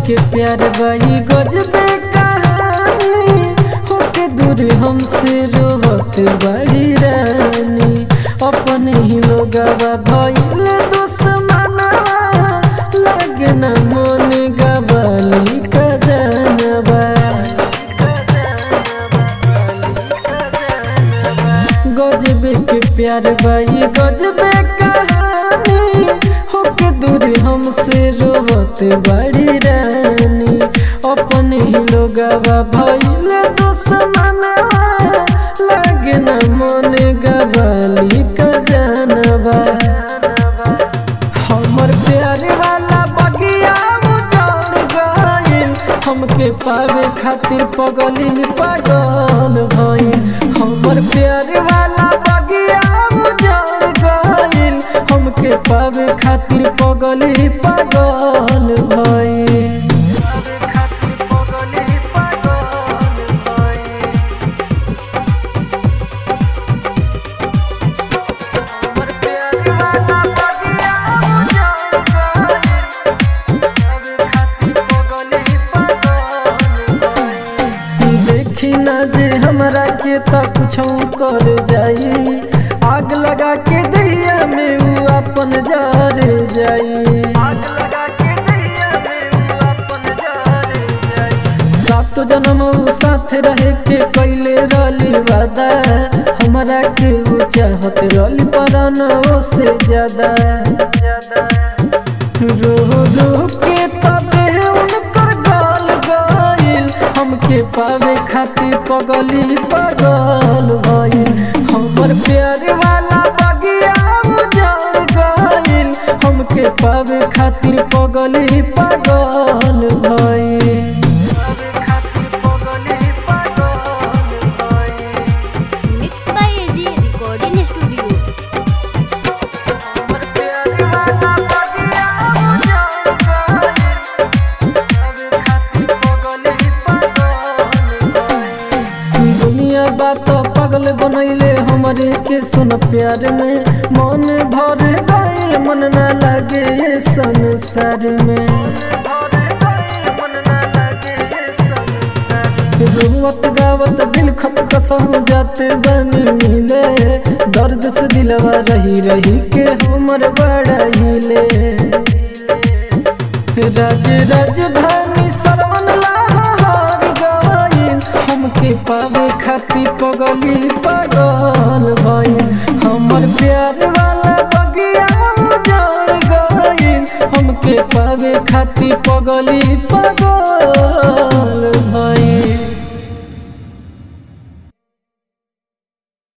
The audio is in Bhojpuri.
के प्यार बाई गजबे कहानी होके दूर हमसे रोहत बड़ी रानी अपने ही लोगवा भइल दुश्मनवा लगे न मन गवाली का जानवा गजबे के प्यार बाई गजबे कहानी होके दूर हमसे रोवत बड़ी रानी अपने ही लोगवा भइल दुश्मनवा लगे न मन गवाली का जानवा हमर प्यार वाला बगिया उजड़ गइल हमके पावे खातिर पगली पागल भइल हमर प्यार वाला बगिया उजड़ गइल हमके पावे खातिर पगली पागल भइल देखी ना जे हमरा के त कुछो कर जाई आग लगा के दैया में उ अपन जर जाई सात जन्म उ साथ रहे के पहले रली वादा हमरा के उ चाहत रली परानो से ज्यादा रो रो के तबे उनकर गाल गइल हमके पावे खातिर पगली पागल भइल हमर प्यार वाला बगिया उजड़ गइल हमके पावे खातिर पगली पागल भइल mix by AG recording studio दुनिया बात पागल बनैले हमरे के सुन प्यार में मन भर गइल मन ना लागे ये संसार में रुवत गावत दिल खत कसम जाते बनी मिले दर्द से दिलवा रही रही के हमर बड़ा हिले राज राजधानी सरवन लाहौर गइल हमके पावे खातिर पगली पागल भइल हमर प्यार वाला बगिया उजड़ गइल हमके पावे खातिर पगली पागल